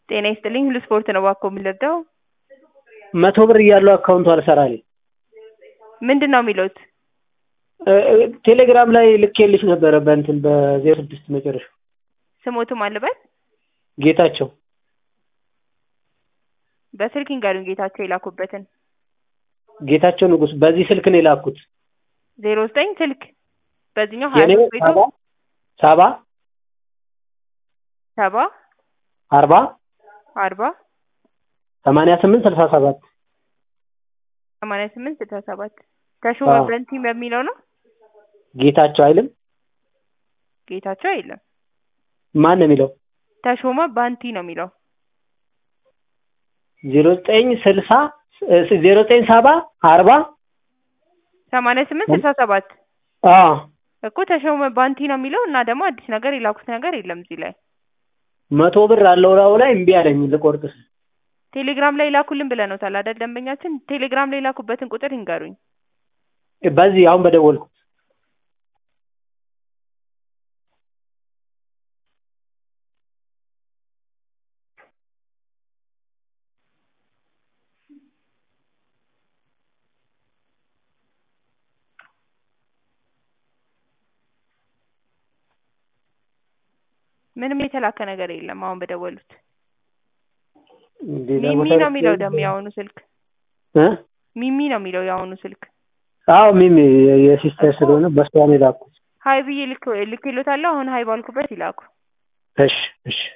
ጤና ይስጥልኝ ሁሉ ስፖርት ነው እባክዎ የምንረዳው? መቶ ብር እያለው አካውንቱ አልሰራልኝ። ምንድን ነው የሚሉት? ቴሌግራም ላይ ልኬልሽ ነበረ በእንትን በዜሮ ስድስት መጨረሻው ስሞትም አልበል ጌታቸው በስልክ ይንገሩኝ ጌታቸው የላኩበትን ጌታቸው ንጉስ በዚህ ስልክ ነው የላኩት። ዜሮ ዘጠኝ ስልክ በዚህኛው ሀያ የኔ ሶስት ቤቱ ሰባ ሰባ ሰባ አርባ አርባ ሰማንያ ስምንት ስልሳ ሰባት ሰማንያ ስምንት ስልሳ ሰባት ተሾመ አዎ። በንቲ በሚለው ነው ጌታቸው አይልም ጌታቸው የለም ማን ነው የሚለው? ተሾመ ባንቲ ነው የሚለው ዜሮ ዘጠኝ ስልሳ ዜሮ ዘጠኝ ሰባ አርባ ሰማንያ ስምንት ስልሳ ሰባት አዎ እኮ ተሾመ ባንቲ ነው የሚለው እና ደግሞ አዲስ ነገር የላኩት ነገር የለም እዚህ ላይ መቶ ብር አለው ላዩ ላይ እምቢ አለኝ ልቆርጥ ስል ቴሌግራም ላይ ላኩልን ብለነውታል አይደል ደንበኛችን ቴሌግራም ላይ ላኩበትን ቁጥር ይንገሩኝ በዚህ አሁን በደወልኩት ምንም የተላከ ነገር የለም አሁን በደወሉት ሌላ ሚሚ ቦታ ነው የሚለው ልኬ- ደግሞ የአሁኑ ስልክ እ ሚሚ ነው የሚለው የአሁኑ ስልክ አዎ ሚሚ የሲስተር ስለሆነ በሷ ነው የላኩት። ሀይ ብዬ ልክ ልክሎታለሁ አሁን ሀይ ባልኩበት ይላኩ እሺ እሺ